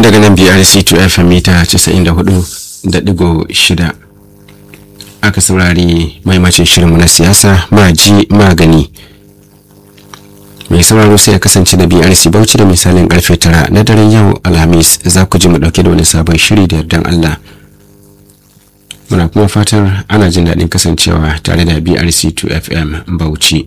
daga nan brc2 fm mita 94.6 aka saurari maimacin shirinmu na siyasa maji magani mai sauraro sai ya kasance da brc bauchi da misalin karfe tara na daren yau alhamis za ku ji mu dauke da wani sabon shiri da yardan allah muna kuma fatar ana jin daɗin kasancewa tare da brc2 fm bauchi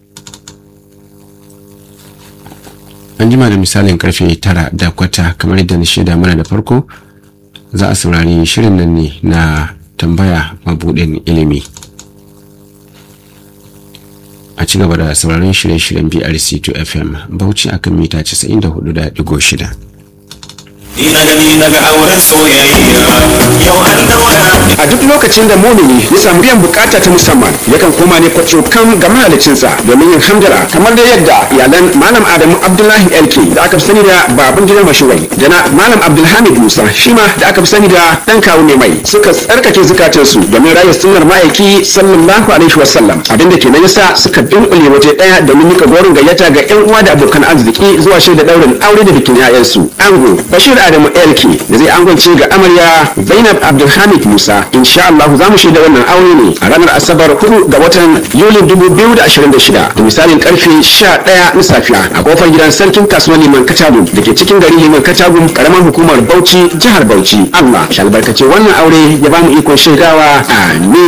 an jima da misalin karfe tara da kwata kamar yadda na shaida mana da farko za a saurari shirin nan ne na tambaya mabudin ilimi a ci gaba da sauraron shirye-shiryen brc2 fm bauchi akan mita 94.6 Ina gani daga auren soyayya yau an daura a duk lokacin da mumini ya samu biyan bukata ta musamman yakan koma ne kwaco kan ga mahalicinsa domin yin hamdala kamar da yadda iyalan malam adamu abdullahi elke da aka fi sani da baban gidan mashuwai da na malam abdulhamid musa shi ma da aka fi sani da dan kawo ne mai suka tsarkake zukatansu domin raya sunnar ma'aiki sallallahu alaihi wasallam abin da ke na yasa suka dunkule waje daya domin nika gorin gayyata ga yan uwa da abokan arziki zuwa shaida daurin aure da bikin 'ya'yansu ango bashir adamu elke da zai angwance ga amarya zainab abdulhamid musa insha Allah za mu shaida wannan aure ne a ranar asabar 4 ga watan yuli 2026 da misalin karfe 11 na safiya a kofar gidan sarkin kasuwar liman katagun da ke cikin garin liman katagun karamar hukumar bauchi jihar bauchi Allah shi albarkace wannan aure ya ba mu ikon shaidawa amin